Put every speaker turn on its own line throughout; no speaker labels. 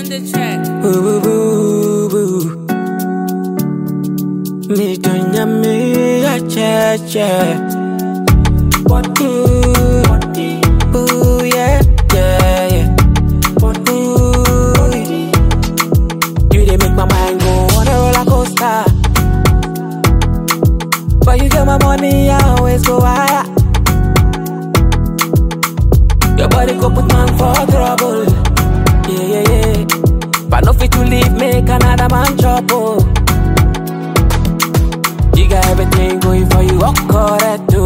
the track.
Boo boo boo boo. Me donya me a che che. What ooh, ooh yeah yeah yeah. Ooh, you dey make my mind go on a roller coaster. But you get my money, I always go higher. Your body go put man for trouble. Yeah, yeah, yeah. But no fit to leave, make another man trouble. You got everything going for you, what correct do?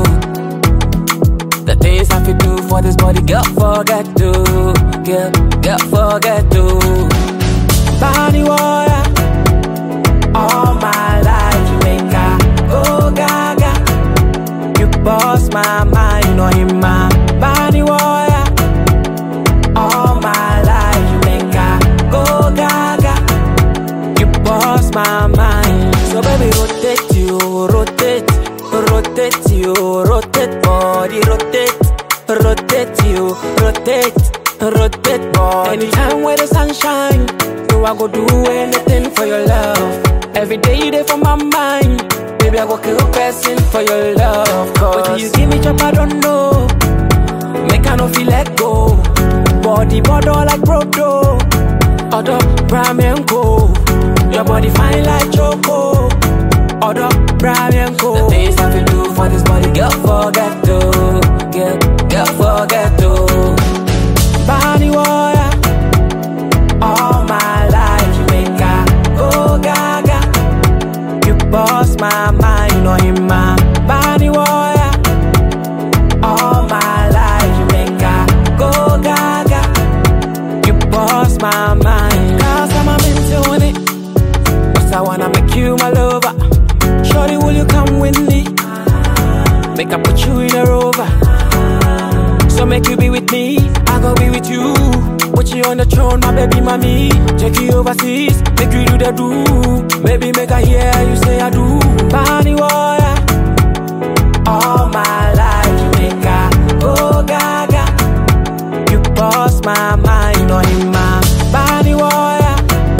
The things I fit do for this body, girl, forget to. Girl, girl, forget to. Body water, all my life, you make her go gaga. You boss my mind, no him my body water. All my life, you make her go gaga. You boss my mind. So baby, rotate you, rotate, rotate you, rotate body, rotate, rotate you, rotate, rotate body. Anytime where the sunshine, you I go do anything for your love. Every day you there for my mind. Baby, I go kill person for your love. Cause what you give me chop, I don't know. Make I no feel let go. Body bottle like Proto. Other ramen go. Your body fine like choco. Other ramen go. The things I feel do for this body, girl, forget to. Girl, girl, forget to. Body water. All my life, you make her go gaga. You boss my mind, no him my body water. All my life, you make her go gaga. You boss my mind. Cause I'm a mental in it. Cause I wanna make you my lover. Shorty, will you come with me? Make I put you in a rover. So make you be with me, I go be with you. Put you on the throne, my baby mommy. Take you overseas, make you do the do. Maybe make I hear you say I do. Body water. All my life, you make her go gaga. You boss my mind, no in my body water.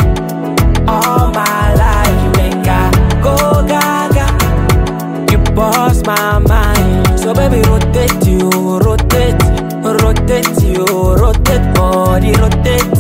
All my life, you make her go gaga. You boss my mind. So baby, rotate you, rotate, rotate you, rotate body, rotate,